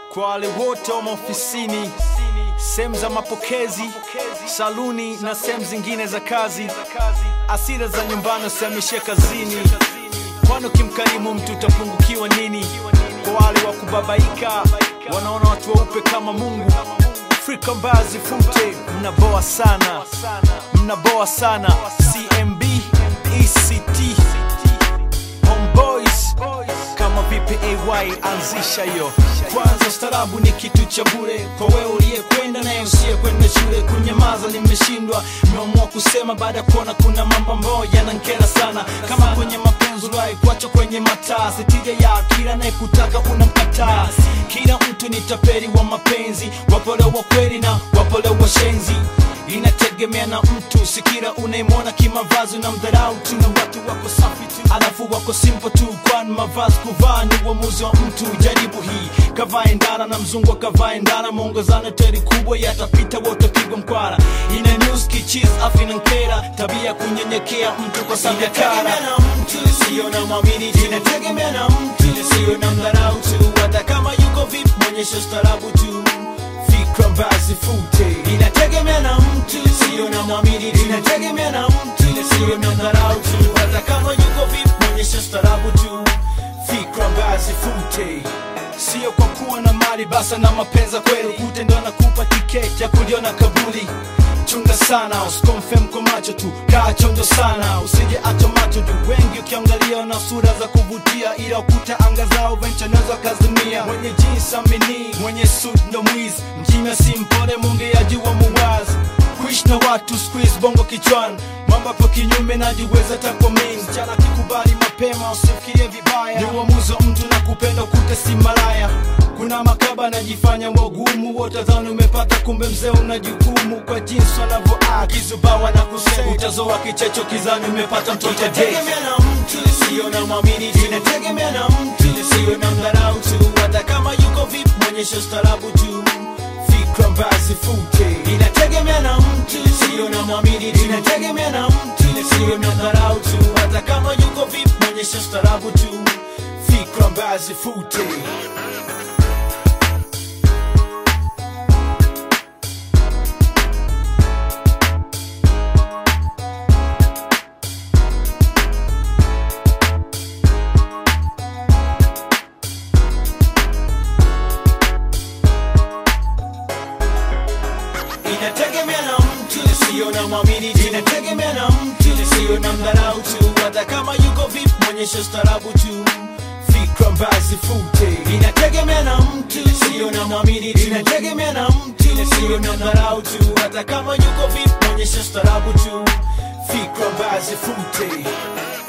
kwa wale wote wa maofisini, sehemu za mapokezi, saluni na sehemu zingine za kazi, asira za nyumbani usihamishie kazini, kwani ukimkarimu mtu utapungukiwa nini? Kwa wale wa kubabaika, wanaona watu weupe kama Mungu, Afrika mbaya zifute, mnaboa sana, mnaboa sana. CMB ECT Homeboys kama vipi AY anzisha hiyo kwanza. Ustarabu ni kitu cha bure kwa wewe uliyekwenda naye usiye kwenda shule. Kunyamaza nimeshindwa, nimeamua kusema baada ya kuona kuna mambo ambayo yanankera sana, kama kwenye mapenzi uliwahi kuacha kwenye mataa, sitija ya kila anayekutaka unamkataa. Kila mtu ni tapeli wa mapenzi, wapole wa kweli na wapole wa shenzi inategemea na mtu, si kila unayemwona kimavazi na mdharau tu, na watu wako safi tu, alafu wako simple tu, kwani mavazi kuvaa ni uamuzi wa mtu. Jaribu hii, kavae ndara na mzungu akavae ndara, mwongozano teri kubwa yatapita, wote pigwa mkwara. Ina news kichis afi na nkera, tabia kunyenyekea mtu kwa sababu ya kara na mtu sio na mwamini, inategemea na mtu sio na mdharau tu, hata kama yuko vipi, mwonyesha ustarabu tu fikra basi fute, inategemea na mtu, sio na mwamini, inategemea na mtu, sio na dharau tu, hata kama yuko vipi, mwonyesha starabu tu, fikra basi fute Sio kwa kuwa na mali basa na mapenza kweli, kute ndo anakupa tiketi ya kuliona kabuli. Chunga sana usikomfem kwa macho tu, kaa chonjo sana, usije acha macho tu. Wengi ukiangalia na sura za kuvutia, ila ukuta anga zao venchanazo kazimia. Mwenye jeans amini, mwenye suit ndo mwizi, mjinga si mpole, mwongeaji wa muwazi kuishi na watu squeeze bongo kichwani, mambo hapo kinyume, najiweza tako mimi. Msichana kikubali mapema, usifikirie vibaya, ni uamuzi wa mtu na kupenda ukute si malaya. Kuna makaba najifanya wagumu, wote dhani umepata, kumbe mzee una jukumu. Kwa jinsi wanavyoa kizubawa na kusema, utazoa kichecho kizani umepata mtoto date. Inategemea na mtu, sio na mwamini, inategemea na mtu, sio na mdharau tu, hata kama yuko vipi, mwonyesha ustarabu tu fikra basi fute, inategemea na mtu, sio na mwamini tu, inategemea na mtu, sio na dharau tu, hata kama yuko vipi, mwonyesha starabu tu, fikra basi fute. inategemea na mtu, sio na mwamini tu, inategemea na mtu, sio na mdharau tu, hata kama yuko vipi, mwonyesha starabu tu, fikra basi fute. Inategemea na mtu, sio na mwamini tu, inategemea na mtu, sio na mdharau tu, hata kama yuko vipi, mwonyesha starabu tu, fikra basi fute.